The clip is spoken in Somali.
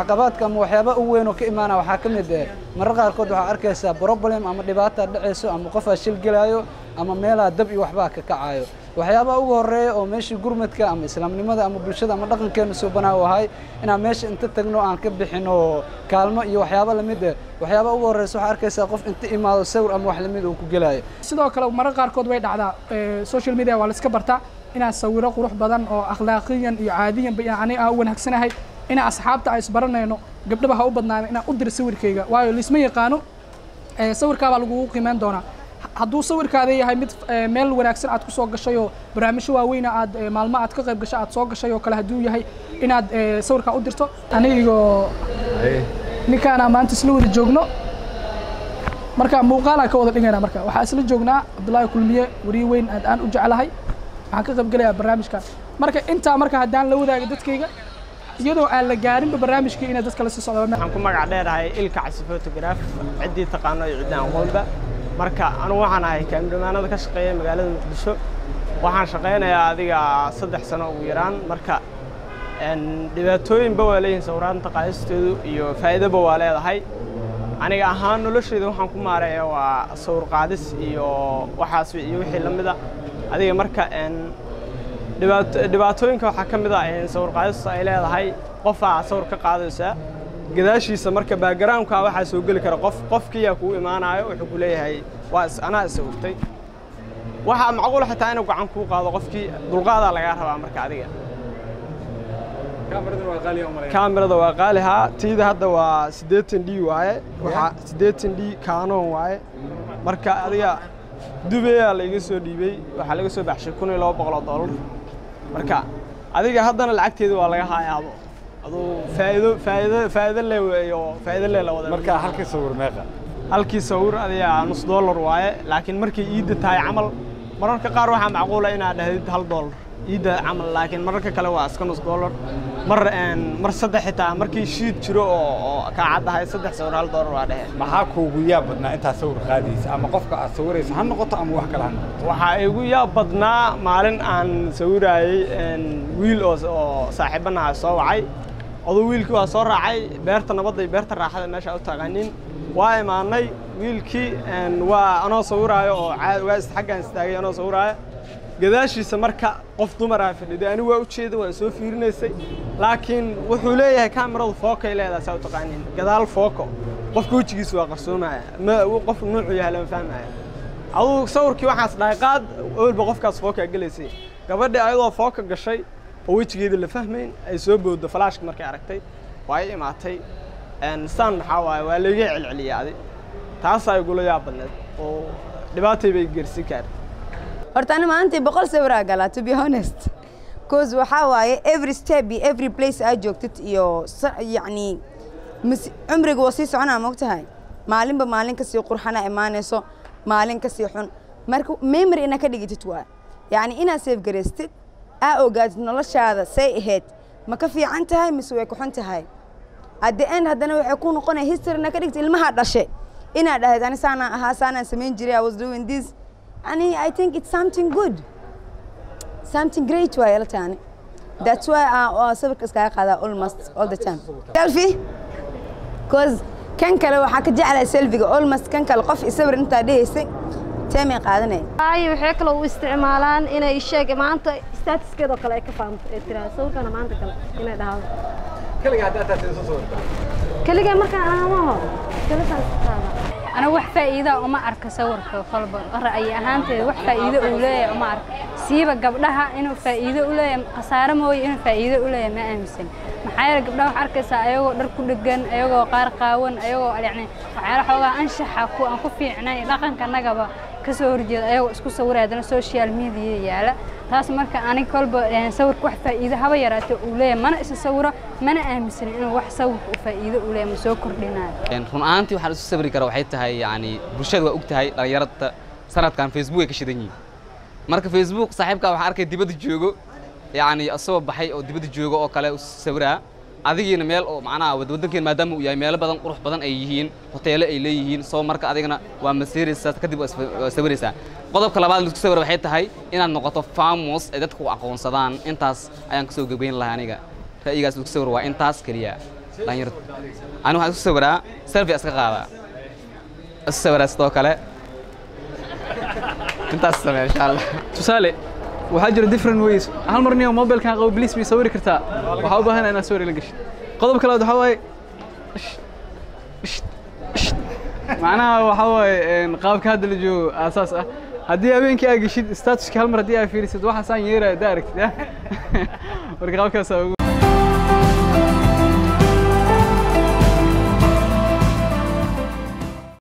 caqabaadka ama waxyaaba u weyn oo ka imaana waxaa ka mid eh marar qaarkood waxaa arkaysaa problem ama dhibaata dhacayso ama qofaa shil gelaayo ama meelaa dab iyo waxbaa ka kacayo waxyaabaha ugu horeeya oo meeshii gurmadka ama islaamnimada ama bulshada ama dhaqankeenu suubanaa u ahay inaan meesha inta tagno aan ka bixino kaalmo iyo waxyaaba lamid eh waxyaabaha ugu horeysa waxaa arkaysaa qof inta imaado sawir ama wax lamid uu ku gelaayo sidoo kale marar qaarkood way dhacdaa social media waa la iska bartaa inaan sawiro qurux badan oo akhlaaqiyan iyo caadiyanba yani aan u wanaagsanahay inaan asxaabta aan isbaranayno gabdhaba ha u badnaana inaan u diro sawirkayga waayo laisma yaqaano sawirkaabaa lagugu qiimeyn doonaa hadduu sawirkaada yahay mid meel wanaagsan aad kusoo gashay oo barnaamijyo waaweyna aad maalmo aad ka qayb gashay aad soo gashay oo kale hadduu yahay inaad sawirkaa u dirto anigoo ninkaana maanta isla wada joogno marka muuqaalaan ka wada dhigayna marka waxaa isla joognaa cabdullaahi kulmiye wariye weyn aad aan u jeclahay waxaan ka qayb gelayaa barnaamijkan marka intaa marka haddaan la wadaaga dadkayga iyadoo aan la gaarinba barnaamijkii inay dadka la sii socda waxaan ku magac dheerahay ilka casi photograph ciddii taqaano iyo ciddii aan aqoonba marka anugu waxaan ahay kaamidhamaanada ka shaqeeya magaalada muqdisho waxaan shaqaynayaa adiga saddex sano ugu yaraan marka dhibaatooyinba waa leeyihin sawiraanta qaadisteedu iyo faa'iidoba waa leedahay aniga ahaan noloshayda waxaan ku maareeya waa sawir qaadis iyo waxaas iyo wixii la mida adiga marka dhibaatooyinka waxaa ka mid ah sawir qaadistu ay leedahay qofaa sawir ka qaadaysaa gadaashiisa marka backgroundka waxaa soo geli kara qof qofkiiyaa kugu imaanayo wuxuu ku leeyahay waa anaa isawirtay waxaa macquul xitaa inuu gacan kuu qaado qofkii dulqaadaa lagaa rabaa marka adiga kaamirada waa qaalihaa tiida hadda waa siddeetan d waaye waxaa siddeetan d kaanoon waaye marka adiga dubeyaa laiga soo dhiibey waxaa laga soo baxshay kun iyo laba boqol oo dollar marka adiga haddana lacagteeda waa laga haayaabo aduu faa'iido faa'iido faa'iido le iyo faa'iido le la wada marka halkii sawir meeqa halkii sawir adiga nus dollar waaye laakiin markay iidda tahay camal mararka qaar waxaa macquula inaad dhahdid hal dollar iidda camal laakiin mararka kale waa iska nus dollar mar mar saddex xitaa markii shiid jiro oo oo kaa caddahay saddex sawir hal dollar waa dhehe maxaa kuugu yaab badnaa intaa sawir qaadaysa ama qofka aad sawiraysa ha noqoto ama wax kale ha noqoto waxaa igu yaab badnaa maalin aan sawiraayey wiil oo oo saaxiibanaha soo wacay oduu wiilkii waa soo raacay beerta nabadda iyo beerta raaxada meesha u taqaanin waa imaanay wiilkii waa anoo sawiraayo oo waa xaggaan istaagay anoo sawiraayo gadaashiisa marka qof dumaraa fadhiday anigu waa u jeeda waa soo fiirinaysay laakiin wuxuu leeyahay kaamiradu fookay leedahay saa u taqaanin gadaal fooko qofka wejigiisa waa qarsoomaya ma qof nuucu yahay lama fahmaya aduu sawirkii waxaas dhahay qaad awalba qofkaas fookaa gelaysay gabadhii ayadoo fooka gashay oo wejigeeda la fahmayn ay soo booddo falaashka markay aragtay waa i imaatay saan maxaa waaye waa laiga celceliyay adi taasaa igula yaab badneed oo dhibaatay bay gersin kaar horta ani maalintii boqol sawiraa galaa to be honest cause waxaa waaye every step iyo every place aad joogtid iyo yacni cumriga waa sii soconaa mogtahay maalinba maalin kasii qurxana imaanayso maalin kasii xun marka memory inaad ka dhigitid waa yacni inaad safegaraystid aa ogaatid noloshaada say ahayd ma ka fiican tahay mise way ku xun tahay at the end haddana waxay ku noqonaya history inaad ka dhigtid ilmaha dhashe inaad dhahayd ani saanaan ahaa saanaan samayn jiray i was doing this ani i think it's something good something great waaye la taani that's why aan sawirka iskaga qaadaa almost all the time selfie cause kan kale waxaa ka jeclahay selfiga almost kan kale qof isawir intaa dhehaysay teemay qaadanaya ay waxay kale u isticmaalaan inay sheeg maanta statuskeedoo kale ay ka fahamto ee tiraa sawirkana maanta kale inay dhahdo kaliga hadda ataa soo sawirta kaligaa markaan aamaho kaligaas qaada أنا wax faa'iido uma arka sawirka kolba ra'yi ahaanteeda wax faa'iido uu leeyahay uma arka siiba gabdhaha inuu faa'iido u leeyahay khasaare mooye inuu faa'iido u leeyahay ma aaminsan maxaa yeelay gabdhaha waxaa arkaysaa ayagoo dhar ku dhegan ayagoo qaar qaawan ayagoo yacni waxyaala xoogaa anshaxa ku aan ku fiicnayn dhaqanka annagaba ka soo horjeeda ayagoo isku sawiraya haddana social media yaala taas marka anig kolba sawirka wax faa'iido haba yaraatee uu leeyahay mana isa sawiro mana aaminsanin inuu wax sawirka uu faa'iido u leeyahay ma soo kordhinayo run ahaantii waxaan isu sawiri kara waxay tahay yacni bulshada waa og tahay dhallinyarada sanadkan facebook ay ka shidan yihiin marka facebook saaxiibkaa waxaa arkay dibadda joogo yacni isagoo baxay oo dibadda joogo oo kale sawiraa adigiina meel oo macnaha waddankeena maadaama uu yahay meelo badan qurux badan ay yihiin hoteelo ay leeyihiin soo marka adigana waa masiiraysaa kadib waa sawiraysaa qodobka labaad laisku sawira waxay tahay inaad noqoto famos ay dadku aqoonsadaan intaas ayaan kasoo gebgeyn lahaa aniga ra'yigaas laisku sawir waa intaas keliya dhalinyarada ani waxaan isku sawiraa selfie iska qaadaa isu sawiraa sidoo kale intaas samee insha allah tusaale waxaa jira different ways hal mar niyo mobilkan qabo bliis bay sawiri kartaa waxaa u baahan inaad sawir la gashid qodobka labaad waxaa waaye macnaha waxaa waaye qaabka hadda la joogo aasaas ah haddii habeenkii aa geshid statuska hal mar haddii aa fiirisid waxaasaan yeeraya haddaa aragtid marka qaabkaasaa ugu